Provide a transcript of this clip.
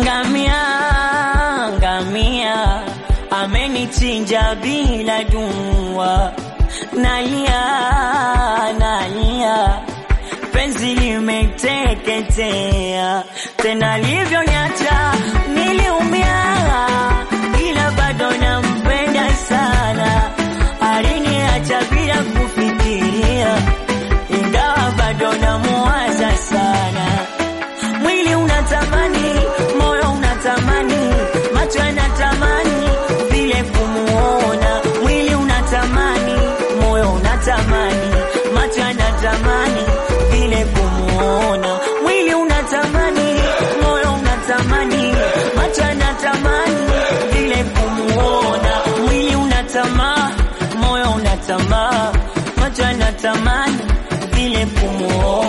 ngamia ngamia amenichinja bila dua nalia nalia penzi limeteketea tena livyonyacha niliumia ila bado nampenda sana aliniacha bila kufikiria ingawa bado namuwaza sana mwili unatamani moyo unatamani macho yanatamani vile kumuona mwili unatamani moyo unatamani macho yanatamani vile kumuona mwili unatamani moyo unatamani macho yanatamani vile kumuona mwili unatamaa moyo unatamaa macho yanatamani vile kumuona